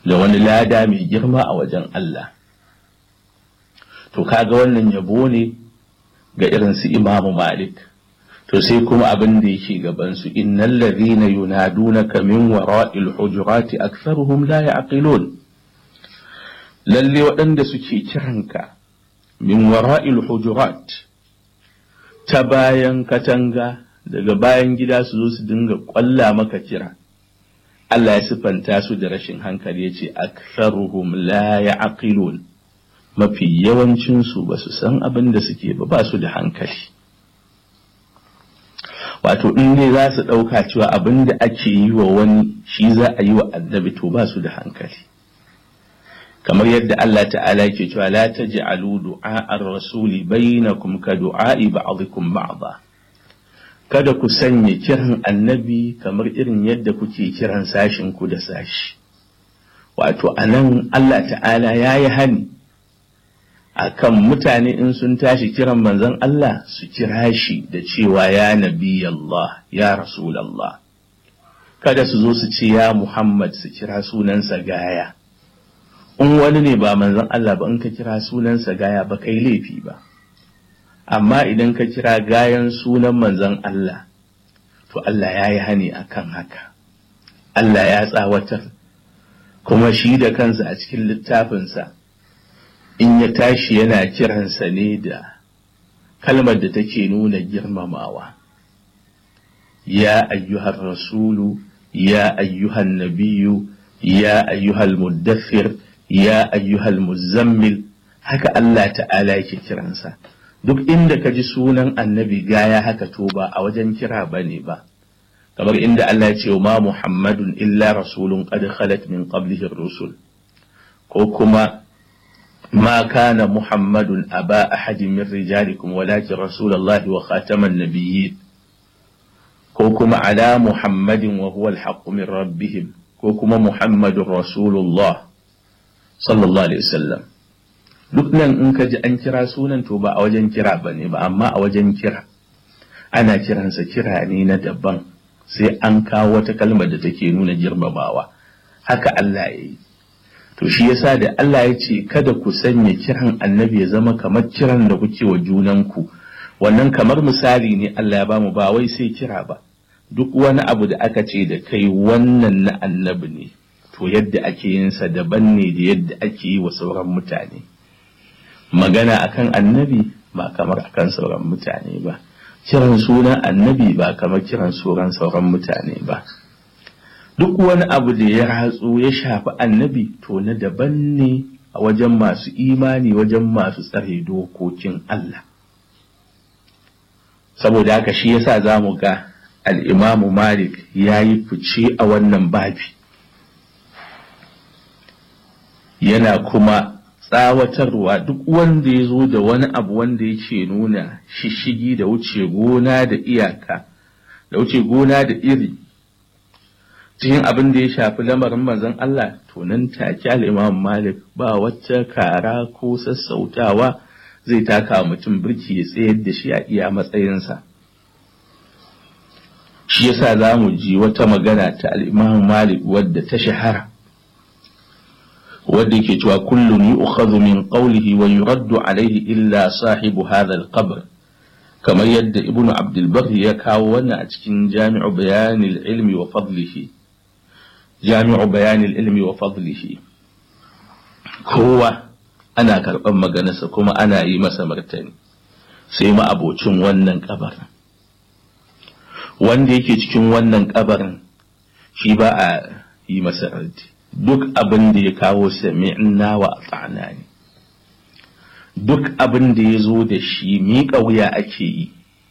da wani lada mai girma a wajen Allah to kaga wannan yabo ne ga irin su imamu malik to sai kuma abin da yake gaban su innal ladhina yunadunaka min wara'il hujurati aktharuhum la ya'qilun lalle waɗanda suke kiranka min wara'il hujurat ta bayan katanga daga bayan gida su zo su dinga ƙwalla maka kira Allah ya siffanta su da rashin hankali ya ce aktharuhum la ya'qilun mafi yawancinsu ba su san abin da suke ba ba su da hankali wato in ne za su ɗauka cewa abin da ake yi wa wani shi za a yi wa annabi to ba su da hankali kamar yadda Allah ta'ala ke cewa la taj'alu du'a ar-rasuli bainakum ka du'a'i ba'dikum ba'dha kada ku sanya kiran annabi kamar irin yadda kuke kiran sashin ku da sashi wato anan Allah ta'ala yayi hani akan mutane in sun tashi kiran manzon Allah su kira shi da cewa ya nabi Allah ya rasul Allah kada su zo su ce ya Muhammad su kira sunansa gaya in wani ne ba manzon Allah ba in ka kira sunansa gaya ba kai laifi ba amma idan ka kira gayan sunan manzon Allah to Allah ya yi hani akan haka Allah ya tsawatar kuma shi da kansa a cikin littafinsa in ya tashi yana kiransa ne da kalmar da take nuna girmamawa ya ayyuhar rasulu ya ayyuhan nabiyu ya ayyuhal muddaffir ya ayyuhal muzammil haka Allah ta'ala yake kiransa duk inda ka ji sunan annabi gaya haka to ba a wajen kira bane ba kamar inda Allah ya ce ma muhammadun illa rasulun qad khalat min qablihi rusul ko kuma ما كان محمد أبا أحد من رجالكم ولكن رسول الله وخاتم النبيين كوكما على محمد وهو الحق من ربهم كوكما محمد رسول الله صلى الله عليه وسلم duk nan in ka ji an kira sunan to ba a wajen kira ba ne ba amma a wajen kira ana kiransa kira ne na daban sai an kawo wata kalmar da take nuna girmamawa haka Allah ya yi to shi yasa da Allah ya ce kada ku sanya kiran annabi ya zama kamar kiran da kuke wa junanku wannan kamar misali ne Allah ya bamu ba wai sai kira ba duk wani abu da aka ce da kai wannan na annabi ne to yadda ake yin sa daban ne da yadda ake yi wa sauran mutane magana akan annabi ba kamar akan sauran mutane ba kiran sunan annabi ba kamar kiran sauran sauran mutane ba duk wani abu da ya ratsu ya shafi annabi to na daban ne a wajen masu imani wajen masu tsare dokokin Allah saboda haka shi yasa za mu ga al'imamu malik ya yi fice a wannan babi yana kuma tsawatarwa duk wanda ya zo da wani abu wanda yake nuna shishigi da wuce gona da iyaka da wuce gona da iri cikin abin da ya shafi lamarin manzon Allah to nan take al-Imam Malik ba wacce kara ko sassautawa zai taka mutum birki ya tsayar da shi a iya matsayinsa shi yasa za mu ji wata magana ta al-Imam Malik wadda ta shahara wadda yake cewa kullun yu'khadhu min qawlihi wa yuraddu alayhi illa sahibu hadha al-qabr kamar yadda ibnu abdul barr ya kawo wannan a cikin jami'u bayanil ilmi wa fadlihi jami'u bayanil ilmi wa fadlihi kowa ana karɓar maganarsa kuma ana yi masa martani sai ma abocin wannan kabarin wanda yake cikin wannan kabarin shi ba a yi masa raddi duk abin da ya kawo sami'na wa ata'na ne duk abin da ya zo da shi miƙa wuya ake yi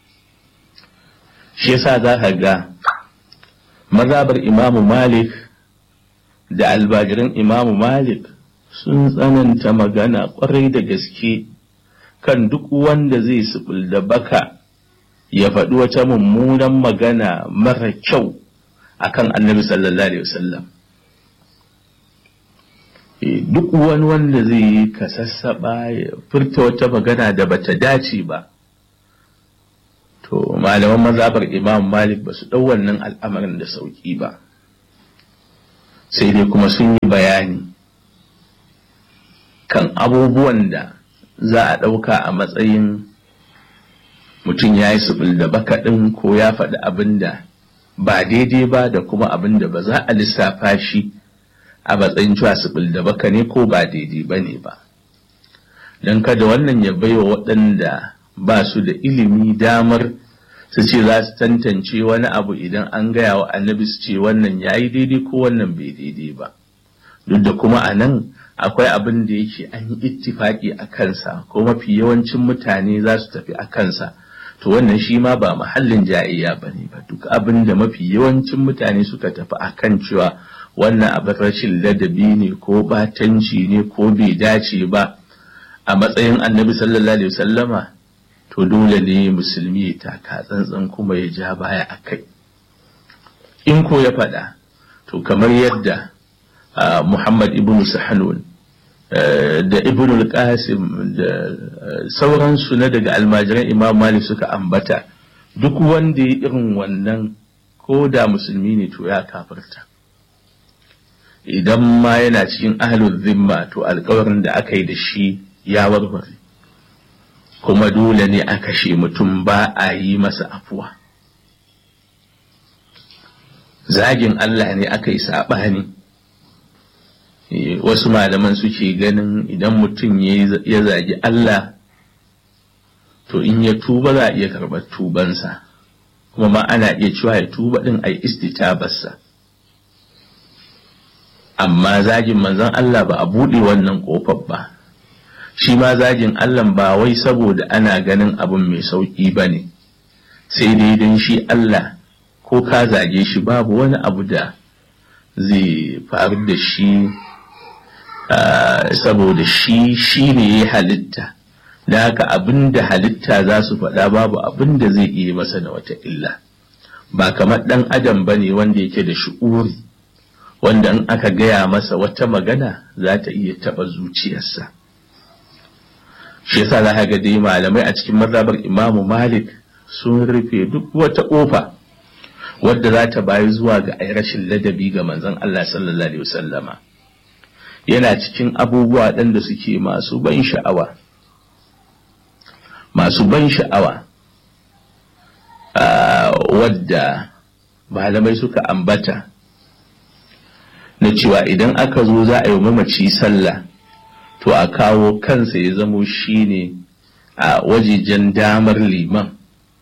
shi yasa za ka ga mazabar imamu malik da albajirin imamu malik sun tsananta magana kwarai da gaske kan duk wanda zai subul da baka ya faɗi wata mummunan magana mara kyau akan annabi sallallahu alaihi wasallam duk wani wanda zai yi kasassaɓa ya furta wata magana da bata dace ba to malaman mazabar imam malik ba su ɗau wannan al'amarin da sauƙi ba sai dai kuma sun yi bayani kan abubuwan da za a ɗauka a matsayin mutum ya yi suɓul da bakaɗin ko ya faɗi abin da ba daidai ba da kuma abin da ba za a lissafa shi a matsayin cewa suɓul da baka ne ko ba daidai ba ne ba don kada wannan ya baiwa waɗanda ba su da ilimi damar su ce za su tantance wani abu idan an gaya wa annabi su ce wannan ya yi daidai ko wannan bai daidai ba duk da kuma a nan akwai abin da yake an yi ittifaki a kansa ko mafi yawancin mutane za su tafi a kansa to wannan shi ma ba mahallin jayayya ba ne ba duk abin da mafi yawancin mutane suka tafi a kan cewa wannan abin rashin ladabi ne ko batanci ne ko bai dace ba a matsayin annabi sallallahu alaihi wasallama to dole ne musulmi ya taka tsantsan kuma ya ja baya a kai in ko ya faɗa to kamar yadda muhammad ibn sahanun da ibn al-qasim da sauransu na daga almajiran imam malik suka ambata duk wanda ya irin wannan ko da musulmi ne to ya kafirta idan ma yana cikin ahlul zimma to alkawarin da aka yi da shi ya warware kuma dole ne a kashe mutum ba a yi masa afuwa zagin Allah ne aka yi saɓani wasu malaman suke ganin idan mutum ya zagi Allah to in ya tuba za a iya karɓar tubansa kuma ma ana iya cewa ya tuba ɗin a yi istitabarsa amma zagin manzon Allah ba a buɗe wannan ƙofar ba shi ma zagin Allah ba wai saboda ana ganin abin mai sauƙi ba ne sai dai don shi Allah ko ka zage shi babu wani abu da zai faru da shi saboda shi shi ne ya halitta da haka abin da halitta za su faɗa babu abin da zai iya masa da wata illa ba kamar ɗan adam ba ne wanda yake da shi'uri wanda in aka gaya masa wata magana za ta iya taɓa zuciyarsa shi yasa za ga dai malamai a cikin mazhabar imamu malik sun rufe duk wata ƙofa wadda za ta bayi zuwa ga ai rashin ladabi ga manzon Allah sallallahu alaihi wasallama yana cikin abubuwa ɗan da suke masu ban sha'awa masu ban sha'awa wadda malamai suka ambata na cewa idan aka zo za a yi mamaci sallah to a kawo kansa ya zamo shine a wajejen damar liman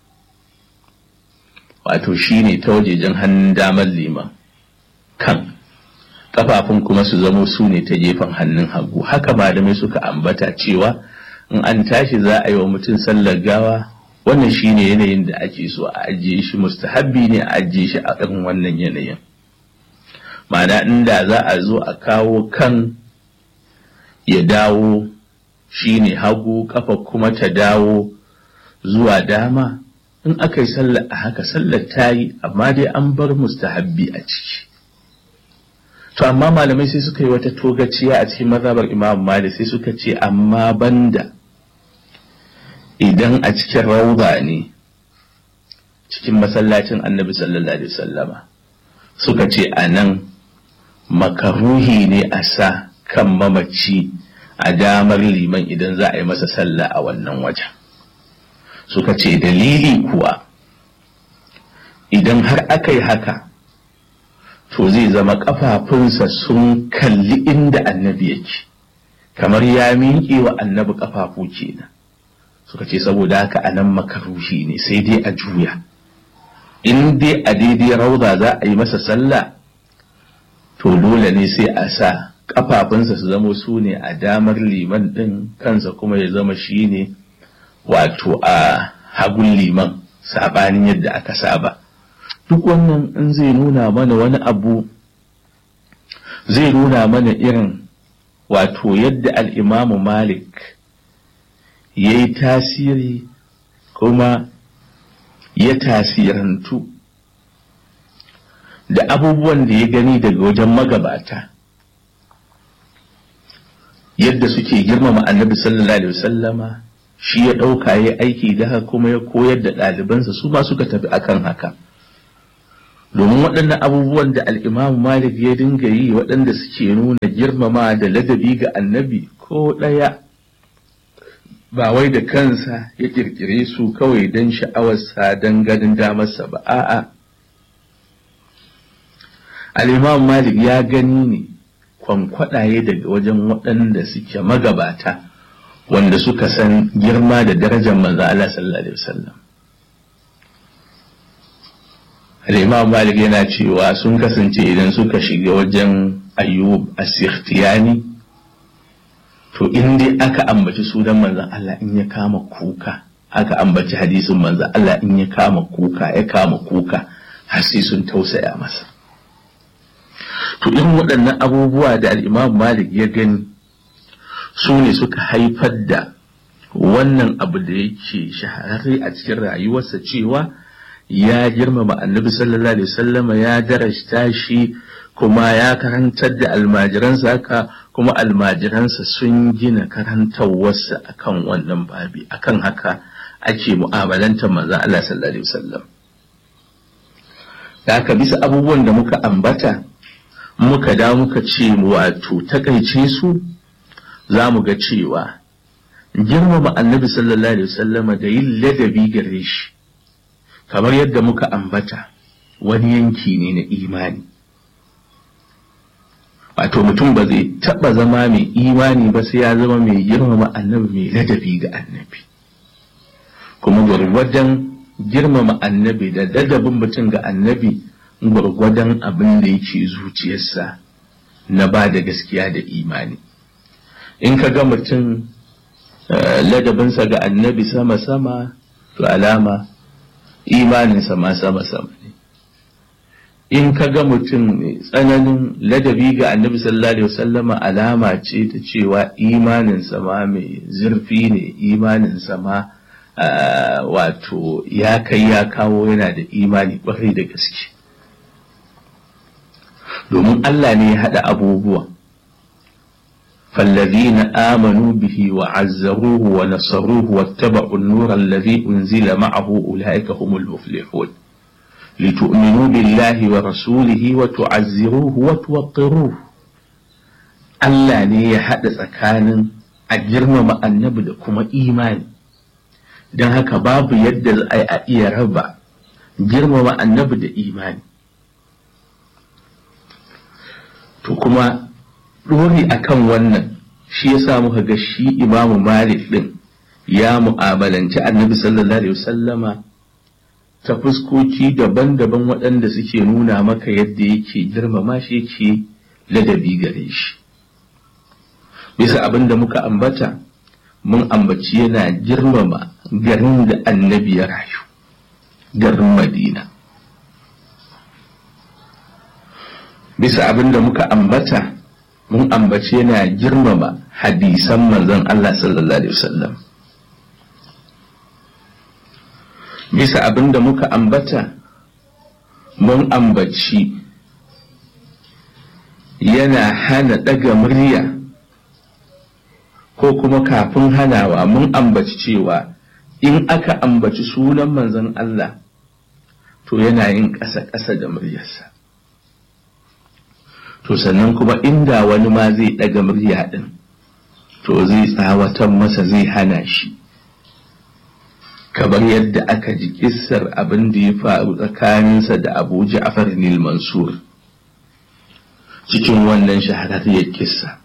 wato shine ta wajejen hannun damar liman kan kafafun kuma su zamo su ne ta gefen hannun hagu haka malamai suka ambata cewa in an tashi za a yi wa mutum sallar gawa wannan shine yanayin da ake so a ajiye shi mustahabbi ne a ajiye shi a irin wannan yanayin ma'ana inda za a zo a kawo kan ya dawo shine hagu kafa kuma ta dawo zuwa dama in aka yi sallar a haka sallar ta yi amma dai an bar mustahabbi a ciki to amma malamai sai suka yi wata togaciya a cikin mazhabar imam malik sai suka ce amma banda idan a cikin rauda ne cikin masallacin annabi sallallahu alaihi wasallama suka ce a nan makaruhi ne a sa kan mamaci a damar liman idan za a yi masa sallah a wannan wajen suka ce dalili kuwa idan har aka yi haka to zai zama ƙafafunsa sun kalli inda annabi yake kamar ya miƙe wa annabi ƙafafu kenan suka ce saboda haka a nan makaruhi ne sai dai a juya in dai a daidai rauda za a yi masa sallah to dole ne sai a sa ƙafafunsa su zama su ne a damar liman ɗin kansa kuma ya zama shi ne wato a hagun liman sabanin yadda aka saba duk wannan in zai nuna mana wani abu zai nuna mana irin wato yadda al'imamu malik ya yi tasiri kuma ya tasirantu da abubuwan da ya gani daga wajen magabata yadda suke girmama annabi sallallahu alaihi wasallama shi ya ɗauka ya aiki da haka kuma ya koyar da ɗalibansa su ma suka tafi akan haka domin waɗannan abubuwan da al'imam malik ya dinga yi waɗanda suke nuna girmama da ladabi ga annabi ko ɗaya ba wai da kansa ya ƙirƙire su kawai don sha'awarsa don ganin damarsa ba a'a al'imam malik ya gani ne kwankwaɗaye daga wajen waɗanda suke magabata wanda suka san girma da darajar manzo Allah sallallahu alaihi wasallam Al-Imam Malik yana cewa sun kasance idan suka shiga wajen Ayyub as-Sikhtiyani to in dai aka ambaci sunan manzon Allah in ya kama kuka aka ambaci hadisin manzon Allah in ya kama kuka ya kama kuka har sai sun tausaya masa to in waɗannan abubuwa da al-Imam Malik ya gani su ne suka haifar da wannan abu da yake shahararre a cikin rayuwarsa cewa ya girmama annabi sallallahu alaihi wasallama ya darashta shi kuma ya karantar da almajiransa haka kuma almajiransa sun gina karantarwarsa akan wannan babi akan haka ake mu'amalantar manzo Allah sallallahu alaihi wasallam da haka bisa abubuwan da muka ambata muka da muka ce wato takaice su za mu ga cewa girmama annabi sallallahu alaihi wasallama da yin ladabi gare shi kamar yadda muka ambata wani yanki ne na imani wato mutum ba zai taɓa zama mai imani ba sai ya zama mai girmama annabi mai ladabi ga annabi kuma gwargwadon girmama annabi da ladabin mutum ga annabi gwargwadon abin da yake zuciyarsa na ba da gaskiya da imani in ka ga mutum ladabinsa ga annabi sama-sama to alama imaninsa ma sama-sama ne in ka ga mutum mai tsananin ladabi ga annabi sallallahu alaihi wasallama alama ce ta cewa imaninsa ma mai zurfi ne imaninsa ma wato ya kai ya kawo yana da imani kwarai da gaske domin Allah ne ya haɗa abubuwa فالذين آمنوا به وعزروه ونصروه واتبعوا النور الذي أنزل معه أولئك هم المفلحون لتؤمنوا بالله ورسوله وتعزروه وتوقروه Allah ne ya haɗa tsakanin a girmama annabi da kuma imani don haka babu yadda za a iya raba girmama annabi da imani to kuma ɗori akan wannan shi ya sa muka ga shi imamu malik ɗin ya mu'amalanci annabi sallallahu alaihi wasallama ta fuskoki daban-daban waɗanda suke nuna maka yadda yake girmama shi yake ladabi gare shi bisa abin da muka ambata mun ambaci yana girmama garin da annabi ya rayu garin madina bisa abin da muka ambata mun ambace yana girmama hadisan manzon Allah sallallahu alaihi wasallam bisa abin da muka ambata mun ambaci yana hana ɗaga murya ko kuma kafin hanawa mun ambaci cewa in aka ambaci sunan manzon Allah to yana yin ƙasa-ƙasa da muryarsa to sannan kuma inda wani ma zai ɗaga murya ɗin to zai tsawatan masa zai hana shi kamar yadda aka ji kissar abin da ya faru tsakaninsa da abu ja'far nil mansur cikin wannan shahararriyar kissa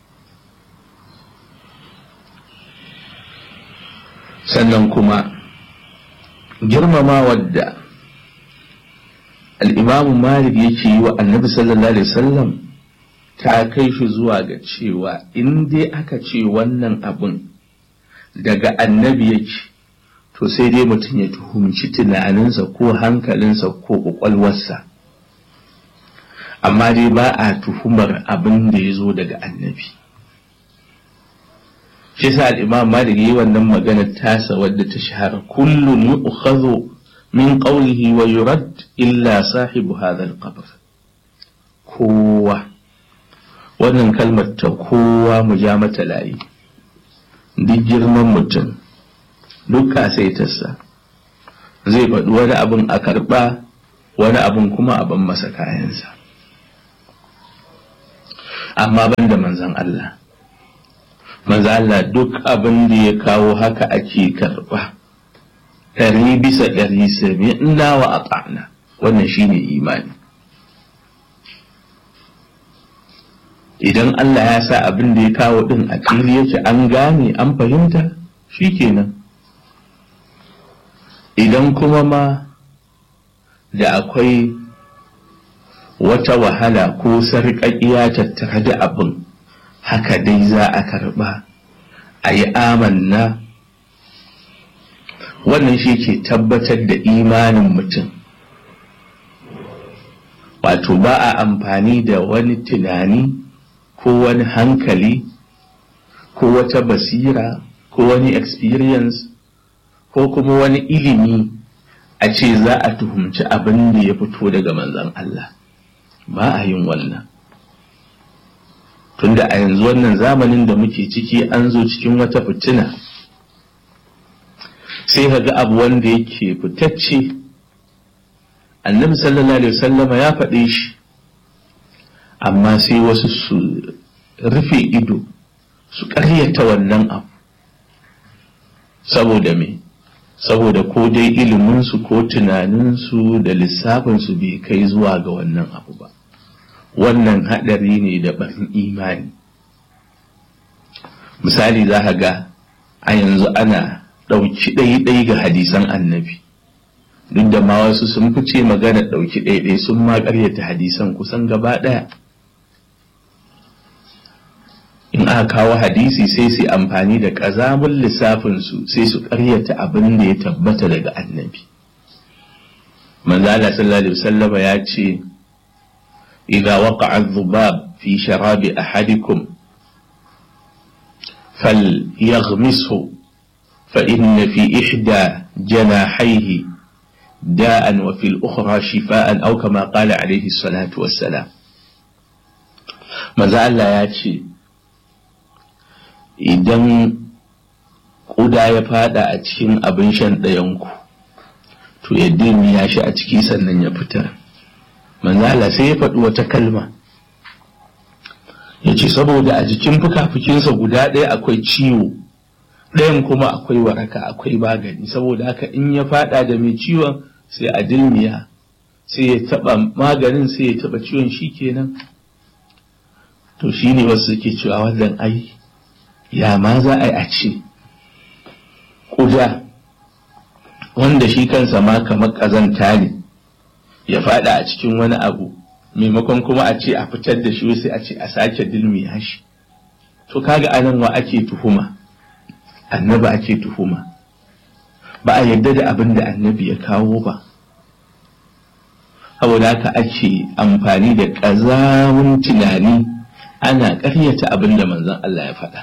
sannan kuma girmama wadda al'imamu malik yake yi wa annabi sallallahu alaihi wasallam ta kai shi zuwa ga cewa in dai aka ce wannan abin daga annabi yake to sai dai mutum ya tuhumci tunaninsa ko hankalinsa ko kwakwalwarsa amma dai ba a tuhumar abin da ya zo daga annabi shi sa al'imam malik yi wannan maganar tasa wadda ta shahara kullum yu'khadhu min qawlihi wa yurad illa sahibu hadha al-qabr kowa wannan kalmar ta kowa mu ja mata layi duk girman mutum duk kasaitarsa zai faɗi wani abin a karɓa wani abun kuma a ban masa kayansa amma ban da manzan Allah manzan Allah duk abin da ya kawo haka ake karɓa ɗari bisa ɗari sami ina wa a wannan shine imani idan Allah ya sa abin da ya kawo ɗin a fili yake an gane an fahimta shikenan idan kuma ma da akwai wata wahala ko sarƙaƙiya tattare da abin haka dai za a karɓa a yi amanna wannan shi ke tabbatar da imanin mutum wato ba a amfani da wani tunani ko wani hankali ko wata basira ko wani experience ko kuma wani ilimi a ce za a tuhumci abin da ya fito daga manzan Allah ba a yin wannan tunda a yanzu wannan zamanin da muke ciki an zo cikin wata fitina sai ka ga abu wanda yake fitacce annabi sallallahu alaihi wasallama ya faɗe shi amma sai wasu su rufe ido su ƙaryata wannan abu saboda me saboda ko dai iliminsu ko tunaninsu da lissafinsu bai kai zuwa ga wannan abu ba wannan haɗari ne da barin imani misali za ka ga a yanzu ana ɗauki ɗai-ɗai ga hadisan annabi duk da ma wasu sun fice magana ɗauki ɗai-ɗai sun ma ƙaryata hadisan kusan gaba ɗaya in aka kawo hadisi sai su amfani da ƙazamin lissafinsu sai su ƙaryata abin da ya tabbata daga annabi manzala sallallahu alaihi wasallam ya ce idza waqa'a adh-dhubab fi sharabi ahadikum falyaghmishu fa inna fi ihda janahayhi da'an wa fil ukhra shifaan aw kama qala alaihi salatu wassalam manzo Allah ya ce idan ƙuda ya fada a cikin abin shan ɗayanku to ya ya shi a ciki sannan ya fitar manzala sai ya faɗi wata kalma ya ce saboda a jikin fuka-fukinsa guda ɗaya akwai ciwo ɗayan kuma akwai waraka akwai magani saboda haka in ya fada da mai ciwon sai a dilmiya sai ya taɓa maganin sai ya taɓa ciwon shi kenan to shi ne wasu suke cewa wannan ai ya ma za a yi a ce ƙuda wanda shi kansa ma kamar ƙazanta ne ya fada a cikin wani abu maimakon kuma a ce a fitar da shi sai a ce a sake dilmiya shi to kaga anan wa ake tuhuma annabi ake tuhuma ba a yarda da abin da annabi ya kawo ba saboda haka ake amfani da ƙazamin tunani ana ƙaryata abin da manzon Allah ya faɗa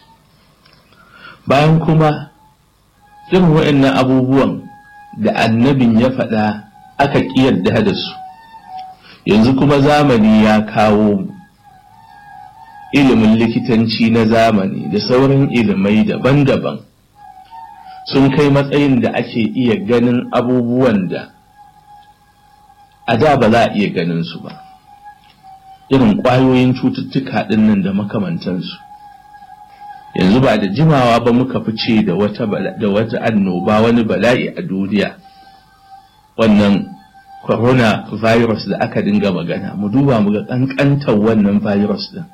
bayan kuma irin waɗannan abubuwan da annabin ya faɗa aka ƙiyarda da su yanzu kuma zamani ya kawo ilimin likitanci na zamani da sauran ilimai daban-daban sun kai matsayin da ake iya ganin abubuwan da a da ba za a iya ganin su ba irin ƙwayoyin cututtuka ɗinnan da makamantansu yanzu ba da jimawa ba muka fice da wata da wata annoba wani bala'i a duniya wannan corona virus da aka dinga magana mu duba mu ga kankantar wannan virus din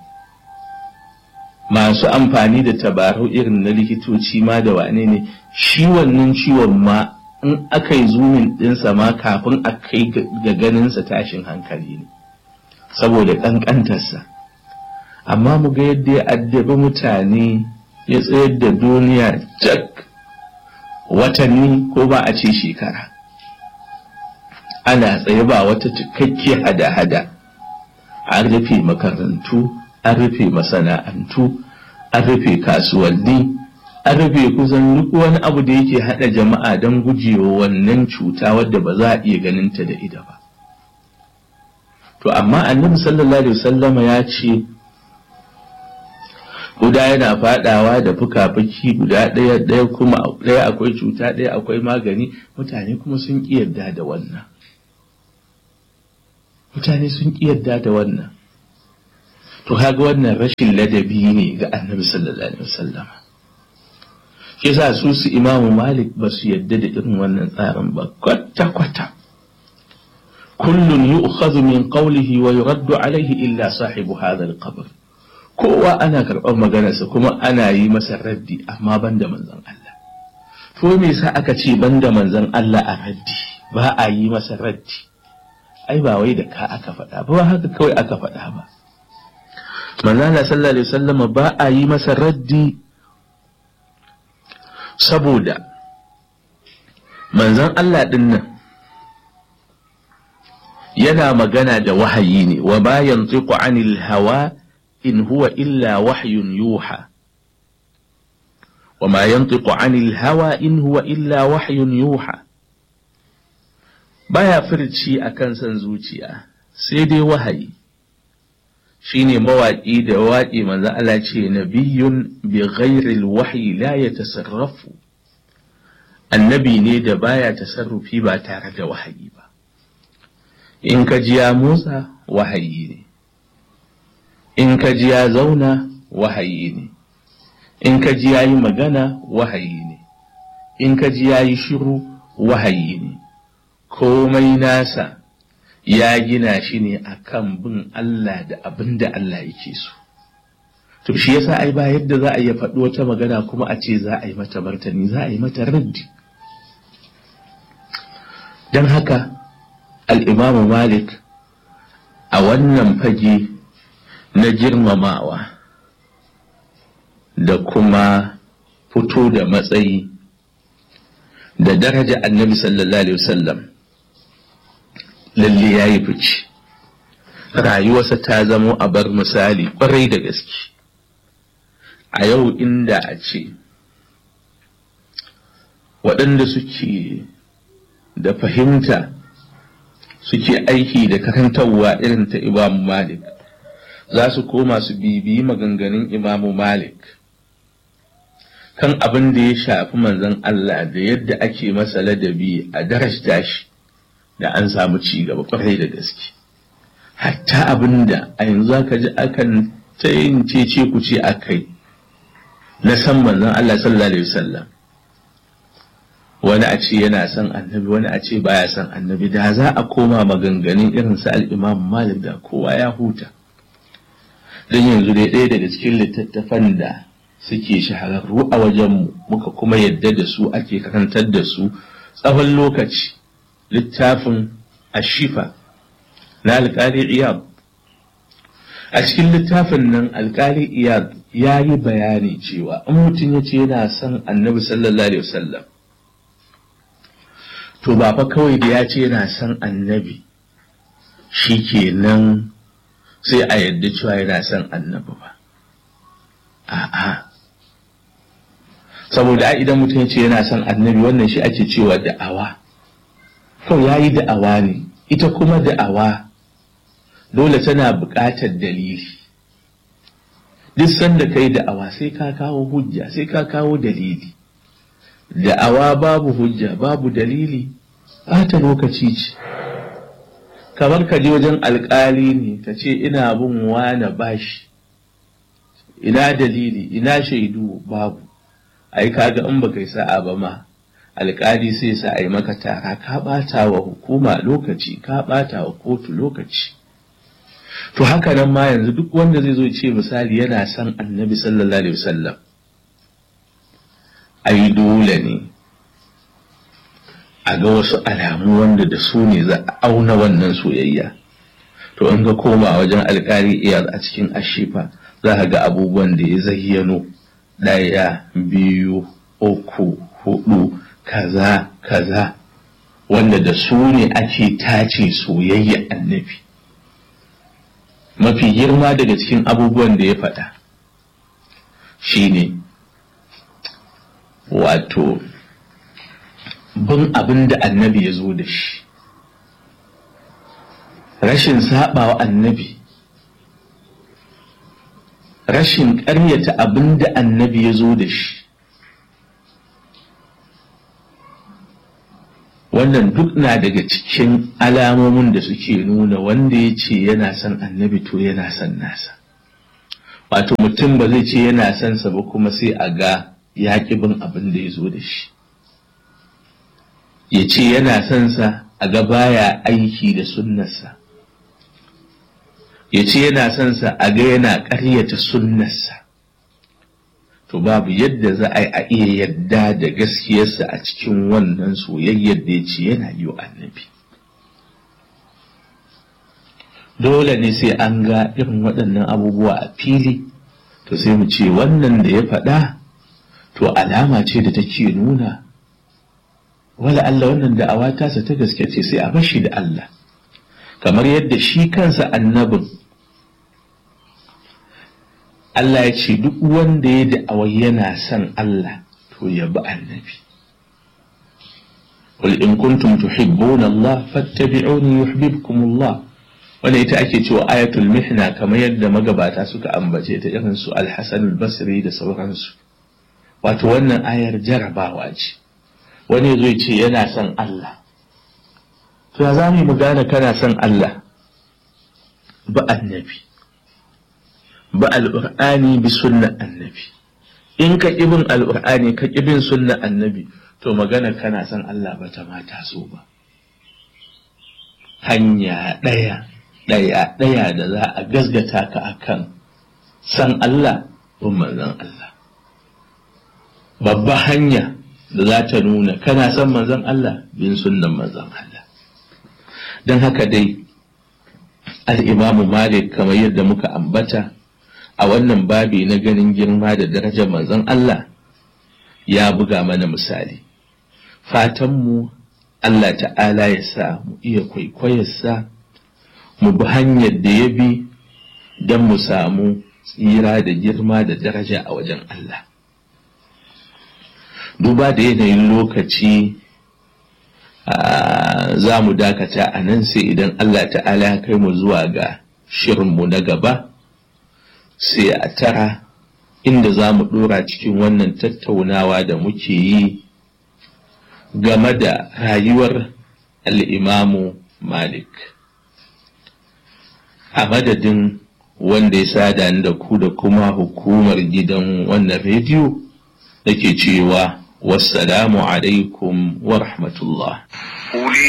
masu amfani da tabarau irin na likitoci ma da wane ne shi wannan ciwon ma in aka yi zumin ɗinsa ma kafin a kai ga ganinsa tashin hankali ne saboda kankantarsa amma mu ga yadda ya addabi mutane ya tsayar da duniya jak watanni ko ba a ce shekara ana tsaye ba wata cikakke hada-hada an rufe makarantu an rufe masana'antu an rufe kasuwanni an rufe kusan duk wani abu da yake hada jama'a don gujewa wannan cuta wadda ba za a iya ganinta da ida ba to amma annabi sallallahu alaihi wasallama ya ce guda yana fadawa da fuka-fuki guda ɗaya ɗaya kuma ɗaya akwai cuta ɗaya akwai magani mutane kuma sun ƙi yarda da wannan mutane sun ƙi yadda da wannan to kaga wannan rashin ladabi ne ga annabi sallallahu alaihi wasallam shi yasa su su imamu malik ba su yadda da irin wannan tsarin ba kwata kwata kullun yu'khadhu min qawlihi wa yuraddu alaihi illa sahibu hadha al-qabr kowa ana karɓar maganarsa kuma ana yi masa raddi amma banda manzon Allah to me yasa aka ce banda manzon Allah a raddi ba a yi masa raddi ai ba wai da ka aka faɗa ba haka kawai aka faɗa ba manzon Allah sallallahu alaihi wasallam ba a yi masa raddi saboda manzon Allah din nan yana magana da wahayi ne wa ma yantiqu anil hawa in huwa illa wahyun yuha wa ma yantiqu anil hawa in huwa illa wahyun yuha baya furci akan san zuciya sai dai wahayi shine mawaƙi da waƙi manzo Allah ce nabiyyun bi ghairi alwahyi la yatasarrafu annabi ne da baya tasarrufi ba tare da wahayi ba in ka ji ya motsa wahayi ne in ka ji ya zauna wahayi ne in ka ji ya yi magana wahayi ne in ka ji ya yi shiru wahayi ne komai nasa ya gina shi ne akan bin Allah da abin da Allah yake so to shi yasa ai ba yadda za a iya faɗi wata magana kuma a ce za a yi mata martani za a yi mata raddi don haka al'imamu malik a wannan fage na girmamawa da kuma fito da matsayi da daraja annabi sallallahu alaihi wasallam lalle ya yi fice rayuwarsa ta zamo a bar misali kwarai da gaske a yau inda a ce waɗanda suke da fahimta suke aiki da karantarwa irin ta imamu malik za su koma su bibiyi maganganun imamu malik kan abin da ya shafi manzon Allah da yadda ake masa ladabi a darajta shi da an samu ci gaba kwarai da gaske hatta abin da a yanzu aka ji akan ta yin cece ku ce a kai na san manzon Allah sallallahu alaihi wasallam wani a ce yana son annabi wani a ce baya son annabi da za a koma maganganun irin su al-Imam Malik da kowa ya huta don yanzu dai ɗaya daga cikin littattafan da suke shahararru a wajenmu muka kuma yadda da su ake karantar da su tsawon lokaci littafin ashifa na alƙali iyad a cikin littafin nan alƙali iyad ya yi bayani cewa in mutum ya ce yana son annabi sallallahu alaihi wasallam to ba fa kawai da ya ce yana son annabi shi kenan sai a yadda cewa yana son annabi ba a'a saboda idan mutum ya ce yana son annabi wannan shi ake cewa da'awa kawai ya yi da'awa ne ita kuma da'awa dole tana buƙatar dalili duk sanda kai da'awa sai ka kawo hujja sai ka kawo dalili da'awa babu hujja babu dalili ɓata lokaci ce kamar ka je wajen alƙali ne ka ce ina bin wane bashi ina dalili ina shaidu babu ai kaga in baka yi sa'a ba ma alƙali sai sa ai maka tara ka ɓata wa hukuma lokaci ka ɓata wa kotu lokaci to haka nan ma yanzu duk wanda zai zo ce misali yana son annabi sallallahu alaihi wasallam ai dole ne a ga wasu alamu wanda da su ne za a auna wannan soyayya to in ga koma wajen alkali iya a cikin ashifa za ka ga abubuwan da ya zayyano ɗaya biyu uku hudu kaza kaza wanda da su ne ake tace soyayya annabi mafi girma daga cikin abubuwan da ya faɗa shine wato bin abin da annabi ya zo da shi rashin saɓawa annabi rashin ƙaryata abin da annabi ya zo da shi wannan duk na daga cikin alamomin da suke nuna wanda ya ce yana son annabi to yana son nasa wato mutum ba zai ce yana son sa ba kuma sai a ga ya bin abin da ya zo da shi ya ce yana son sa a ga baya aiki da sunnarsa ya ce yana son sa a ga yana ƙaryata sunnarsa to babu yadda za a yi a iya yadda da gaskiyarsa a cikin wannan soyayyar da ya ce yana yi wa annabi dole ne sai an ga irin waɗannan abubuwa a fili to sai mu ce wannan da ya faɗa to alama ce da take nuna wala Allah wannan da'awa tasa ta gaske ce sai a bashi da Allah kamar yadda shi kansa annabin Allah ya ce duk wanda ya da'awa yana son Allah to ya bi annabi قل إن كنتم تحبون الله فاتبعوني يحببكم الله wanda ita ake cewa ayatul mihna kamar yadda magabata suka ambace ta irin su al-Hasan al-Basri da sauransu wato wannan ayar jarabawa ce wani zai ce yana son Allah to ya zamu mu gane kana son Allah ba annabi ba al-Qur'ani bi sunna annabi in ka ibin al-Qur'ani ka ibin sunna annabi to magana kana son Allah ba ta mata so ba hanya ɗaya ɗaya ɗaya da za a gasgata ka akan san Allah bin manzon Allah babba hanya da za ta nuna kana son manzon Allah bin sunnan manzon Allah don haka dai al'imamu malik kamar yadda muka ambata a wannan babi na ganin girma da darajar manzon Allah ya buga mana misali fatanmu Allah ta'ala ya sa mu iya kwaikwayarsa mu bi hanyar da ya bi don mu samu tsira da girma da daraja a wajen Allah. Duba da yanayin lokaci za mu dakata a nan sai idan Allah ta'ala ya kai mu zuwa ga shirinmu na gaba sai a tara inda za mu ɗora cikin wannan tattaunawa da muke yi game da rayuwar al'imamu Malik. A madadin wanda ya sada da ku da kuma hukumar gidan wannan rediyo da ke cewa wassalamu alaikum wa rahmatullah.